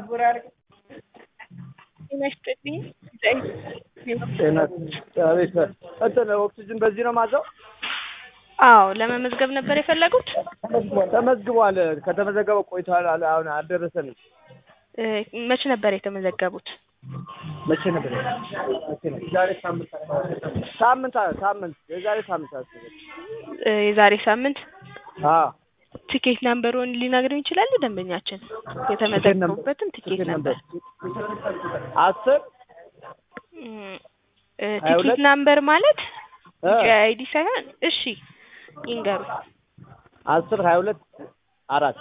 ጤና ይስጥልኝ። ጤና አቤት። እንትን ኦክሲጅን በዚህ ነው ማዘው? አዎ ለመመዝገብ ነበር የፈለጉት? ተመዝግቧል። ከተመዘገበ ቆይቷል። አለ- አሁን አልደረሰንም። እ መቼ ነበር የተመዘገቡት? መቼ ነበር? መቼ ነው? ዛሬ ሳምንት ሳምንት ሳምንት የዛሬ ሳምንት አስበው። እ የዛሬ ሳምንት አዎ ቲኬት ናምበሩን ሊነግሩኝ ይችላሉ? ደንበኛችን የተመዘገቡበትን ቲኬት ናምበር አስር እም፣ እ ሀያ ቲኬት ሁለት ናምበር ማለት እ አይዲ ሳይሆን እሺ ይንገሩ። አስር ሀያ ሁለት አራት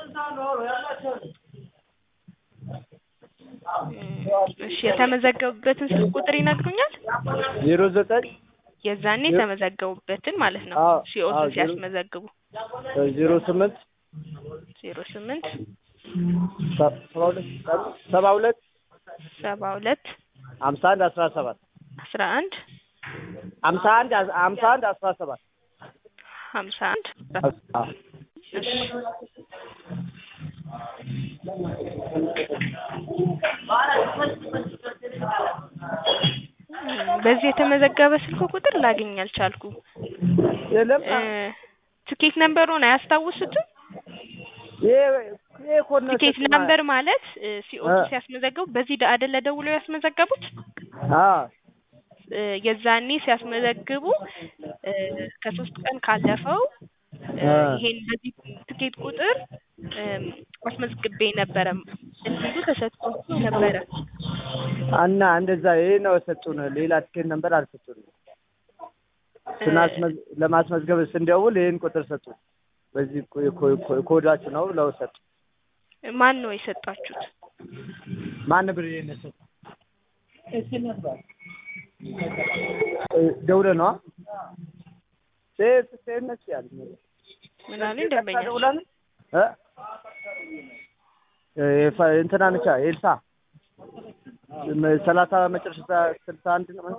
እም፣ እሺ የተመዘገቡበትን ስልክ ቁጥር ይነግሩኛል? ዜሮ ዘጠኝ የዛኔ የተመዘገቡበትን ማለት ነው። አዎ፣ ሲኦሲ አዎ፣ ዜሮ- ሲያስመዘግቡ ዜሮ ስምንት ዜሮ ስምንት ሰ- ሰባ ሁለት ሰባ ሁለት ሰባ ሁለት ሀምሳ አንድ አስራ ሰባት አስራ አንድ ሀምሳ አንድ ሀምሳ አንድ አስራ ሰባት ሀምሳ አንድ አዎ። እሺ እም፣ በዚህ የተመዘገበ ስልክ ቁጥር ላገኝ አልቻልኩም። የለም እ ትኬት ነምበሩን አያስታውሱትም? ይሄ ይሄ ኮድ ነው ቲኬት የሰጡን። ነምበር ማለት ሲኦሲ እ ሲያስመዘግቡ በዚህ አይደለ ደውለው ያስመዘገቡት? አዎ እ የዛኔ ሲያስመዘግቡ እ ከሶስት ቀን ካለፈው እ እ ይሄን በዚህ ትኬት ቁጥር እም፣ አስመዝግቤ ነበረ እንዲሉ ተሰጥቷቸው ነበረ። እና እንደዛ ይሄ ነው የሰጡን። ሌላ ትኬት ነበር አልሰጡን። ስናስመዝ ለማስመዝገብ ስንደውል ይሄን ቁጥር ሰጡን። በዚህ ኮ- ኮ- ኮ- ኮዳችሁ ነው ብለው ሰጡ። ማን ነው የሰጣችሁት? ማን ብር ይሄን ሰጡ? እ ደውለህ ነዋ ሴት ሴት ነች ያለኝ ምን አሉኝ ደንበኛ? ደውለን እ የፈ- እንትና ነቻ ኤልሳ ሰላሳ መጨረሻ ስልሳ አንድ ነው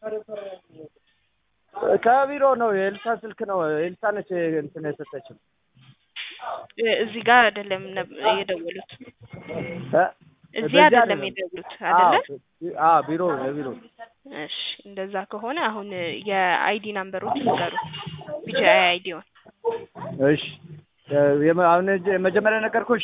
ከቢሮ ነው የኤልሳ ስልክ ነው ኤልሳ ነች እንትን የሰጠችው እ እዚህ ጋር አይደለም ነብ- የደወሉት እ እዚህ በዚህ አይደለም አይደለም። የደወሉት አይደለ? አዎ አዎ ቢሮ የቢሮ እሺ እንደዛ ከሆነ አሁን የአይዲ ናምበሮች ይንገሩ። ቢጂአይ አይዲውን እሺ የመ- አሁን እጅ- የመጀመሪያ ነገርኩሽ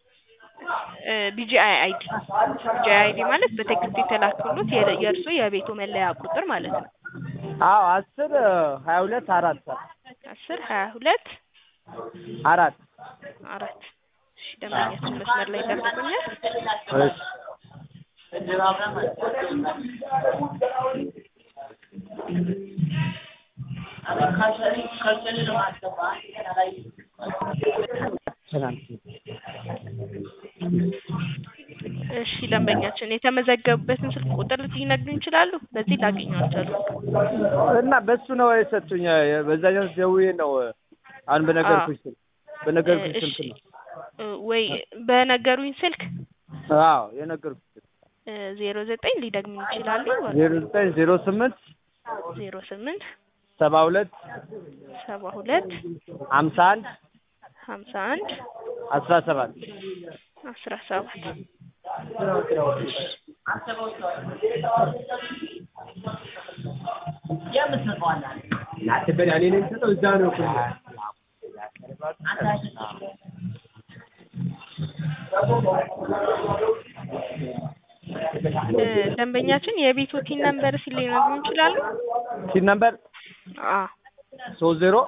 ቢጂአይ አይዲ ቢጂአይ አይዲ ማለት በቴክስት የተላከሉት የ- የእርሱ የቤቱ መለያ ቁጥር ማለት ነው። አዎ አስር ሀያ ሁለት አራት አስር ሀያ ሁለት አራት አራት እሺ ደንበኛችን መስመር ላይ ይጠብቁኛል። እሺ እሺ ደንበኛችን የተመዘገቡበትን ስልክ ቁጥር ሊነግሩኝ ይችላሉ? በዚህ ላገኘው አልቻልኩም። እና በሱ ነው የሰጡኝ። በዛኛው ደውዬ ነው አሁን በነገርኩሽ ስልክ በነገርኩሽ እሺ ስልክ ነው። እ ወይ በነገሩኝ ስልክ አዎ የነገርኩሽ ስልክ ዜሮ ዘጠኝ ሊደግሙኝ ይችላሉ? ዜሮ ዘጠኝ ዜሮ ስምንት ዜሮ ስምንት ሰባ ሁለት ሰባ ሁለት ሀምሳ አንድ ሀምሳ አንድ አስራ ሰባት አስራ ሰባት እ ደንበኛችን የቤቶቲን ነምበር ሲል ሊነግሩኝ ይችላሉ? ሲል ነበር አ ሶስት ዜሮ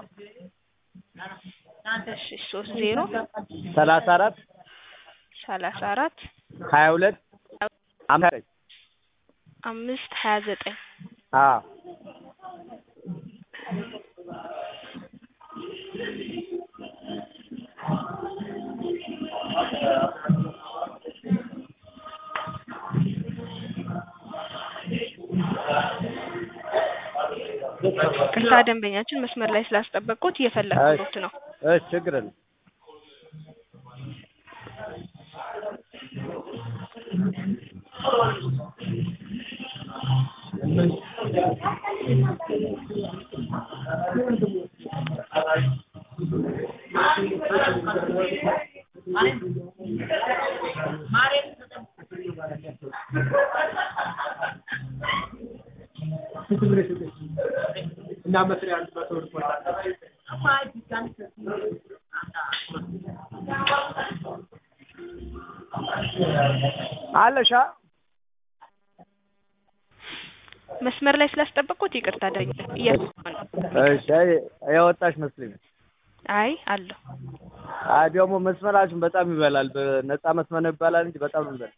እሺ ሶስት ዜሮ ሰላሳ አራት ሰላሳ አራት ሀያ ሁለት ሀምሳ ዘጠኝ አምስት ሀያ ዘጠኝ አዎ ቅርታ ደንበኛችን መስመር ላይ ስላስጠበቅኩት እየፈለግኩት ነው። እሺ ችግር የለም። እና መስሪያ አንድ መቶ ብር አለሻ መስመር ላይ ስላስጠበቅኩት ይቅርታ ደኝ እያሰማ ነው። እሺ የወጣሽ መስሎኝ አይ አለሁ። አይ ደግሞ መስመራችን በጣም ይበላል። በነፃ መስመር ነው ይባላል እንጂ በጣም ይበላል።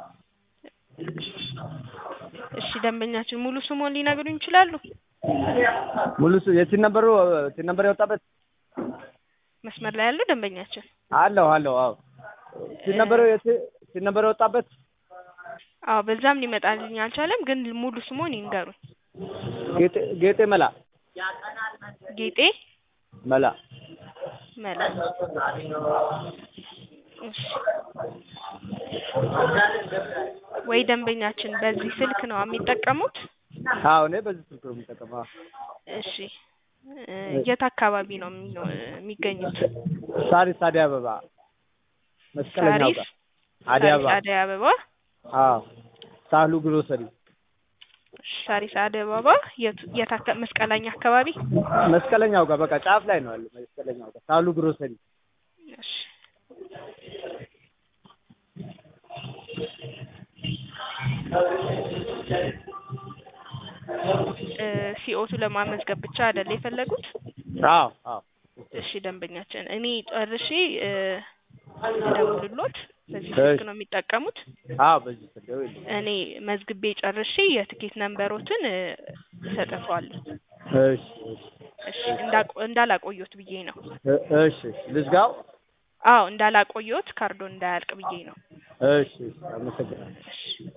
እሺ ደንበኛችን ሙሉ ስሙን ሊነግሩኝ ይችላሉ? ሙሉ ስ የቲን ነበሩ ቲን ነበር የወጣበት መስመር ላይ ያለው ደንበኛችን አለሁ አለሁ አዎ ቲን ነበሩ የቲ ቲን ነበሩ የወጣበት አዎ በዛም ሊመጣልኝ አልቻለም። ግን ሙሉ ስሙን ይንገሩኝ። ጌጤ ጌጤ መላ ጌጤ መላ መላ። እሺ ወይ ደንበኛችን በዚህ ስልክ ነው የሚጠቀሙት? አዎ እኔ በዚህ ስልክ ነው የምጠቀመው። አዎ። እሺ እ የት አካባቢ ነው የሚኖ- የሚገኙት? ሳሪስ አደይ አበባ መስቀለኛው ሳሪስ ጋር አደይ ሳሪስ አበባ አደይ አበባ አዎ ሳህሉ ግሮሰሪ ሳሪስ አደይ አበባ የት የት አካ- መስቀለኛ አካባቢ? መስቀለኛው ጋር በቃ ጫፍ ላይ ነው ያለው። መስቀለኛው ጋር ሳህሉ ግሮሰሪ እሺ እ ሲኦቱ ለማመዝገብ ብቻ አይደል የፈለጉት? አዎ አዎ እሺ ደንበኛችን እኔ ጨርሼ እ ልደውልሎት በዚህ ስልክ ነው የሚጠቀሙት? አዎ በዚህ ስልክ ደውል። እኔ መዝግቤ ጨርሼ የትኬት ነንበሮትን እ እሰጥተዋለሁ። እሺ እሺ እንዳቆ- እንዳላቆየዎት ብዬ ነው። እ- እሺ ልዝጋው። አዎ እንዳላቆየዎት ካርዶን እንዳያልቅ ብዬ ነው። እሺ አመሰግናለሁ። እሺ